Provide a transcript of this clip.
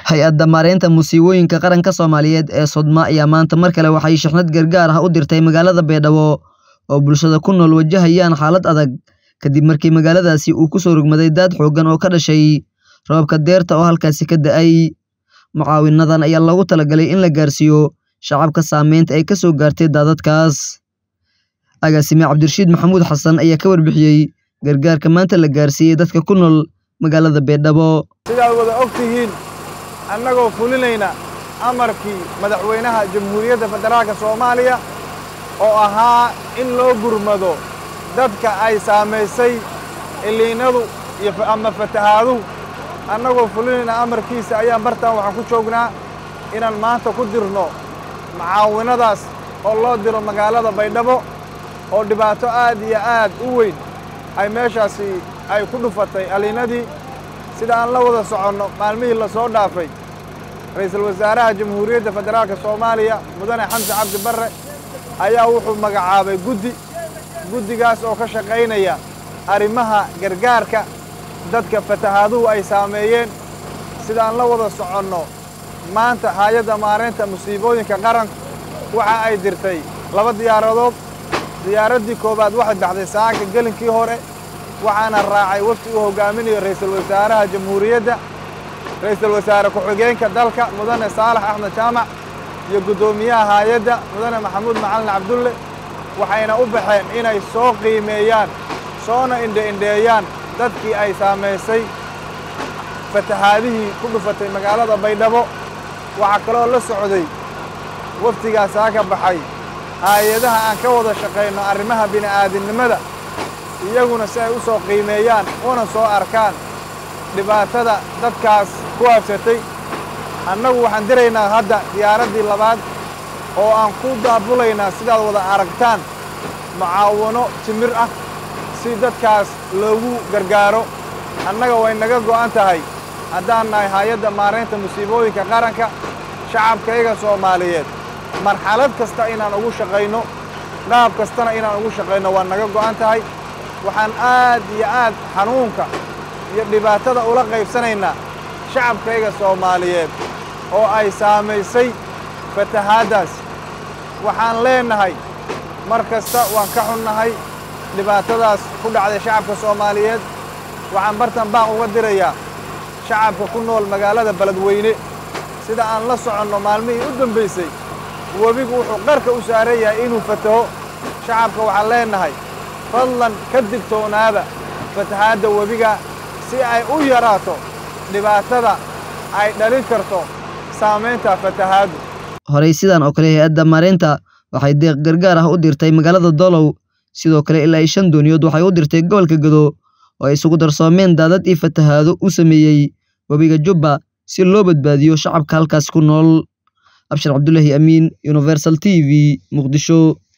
Hay-adda Maareynta Musiibooyinka Qaranka Soomaaliyeed ee Sodma ayaa maanta mar kale waxay shixnad gargaar ah u dirtay magaalada Baydhabo oo bulshada ku nool wajahayaan xaalad adag kadib markii magaaladaasi uu ku soo rogmaday daad xooggan oo ka dhashay roobabka dayrta oo halkaasi ka da'ay. Mucaawinadan ayaa loogu talagalay in la gaarsiiyo shacabka saameynta ay ka soo gaartay daadadkaas. Agaasime Cabdirashiid Maxamuud Xasan ayaa ka warbixiyey gargaarka maanta la gaarsiiyey dadka ku nool magaalada Baydhabo. sidaad wada og tihiin annagoo fulinayna amarkii madaxweynaha jamhuuriyadda federaalka soomaaliya oo ahaa in loo gurmado dadka ay saamaysay iliinadu iyo ama fatahaaduhu annagoo fulinayna amarkiisa ayaan bartaan waxaan ku joognaa inaan maanta ku dirno mucaawinadaas oo loo diro magaalada baydhabo oo dhibaato aad iyo aad u weyn ay meeshaasi ay ku dhufatay aliinadii sida aan la wada soconno maalmihii la soo dhaafay ra'iisul wasaaraha jamhuuriyadda federaalka soomaaliya mudane xamse cabdi barre ayaa wuxuu magacaabay guddi guddigaas oo ka shaqaynaya arrimaha gargaarka dadka fatahaaduhu ay saameeyeen sida aan la wada soconno maanta hay-adda maareynta musiibooyinka qaranku waxa ay dirtay laba diyaaradood diyaaraddii koowaad waxay baxday saanka gelinkii hore waxaana raacay wafdi uu hogaaminayo ra'iisul wasaaraha jamhuuriyadda ra'iisul wasaare ku-xigeenka dalka mudane saalax axmed jaamac iyo guddoomiyaha hay-adda mudane maxamuud macalin cabdulle waxayna u baxeen inay soo qiimeeyaan soona indhe-indheeyaan dadkii ay saamaysay fatahaadihii ku dhufatay magaalada baydhabo waxaa kaloo la socday wafdigaasaa ka baxay hay-adaha aan ka wada shaqayno arrimaha bini'aadinimada iyaguna si ay u soo qiimeeyaan una soo arkaan dhibaatada dadkaas ku habsatay annagu waxaan diraynaa hadda diyaaraddii labaad oo aan ku daabulaynaa sidaad wada aragtaan mucaawano timir ah si dadkaas loogu gargaaro annaga way naga go'an tahay haddaan nahay hay-adda maaraynta musiibooyinka qaranka shacabkayga soomaaliyeed marxalad kasta inaan ugu shaqayno qaab kastana inaan ugu shaqayno waa naga go'an tahay waxaan aad iyo aad xanuunka iyo dhibaatada ula qaybsanaynaa shacabkayga soomaaliyeed oo ay saamaysay fatahaaddaas waxaan leennahay mar kasta waan ka xunnahay dhibaatadaas ku dhacday shacabka soomaaliyeed waxaan bartan baaq uga dirayaa shacabka ku nool magaalada beledweyne sida aan la soconno maalmihii u dambaysay webigu wuxuu qarka u saaran yahay inuu fataho shacabka waxaan leennahay fadlan ka digtoonaada fatahaadda webiga si ay u yaraato dhibaatada ay dhalin karto saamaynta fatahaaddu Horey sidan oo kale hay-adda maareynta waxay deeq gargaar ah u dirtay magaalada Dolow sidoo kale ilaa iyo shan dooniyood waxay u dirtay gobolka Gado oo ay isugu darsoomeen daadad iyo fatahaado u sameeyey webiga Jubba si loo badbaadiyo shacabka halkaas ku nool Abshir Cabdullaahi Amiin Universal TV Muqdisho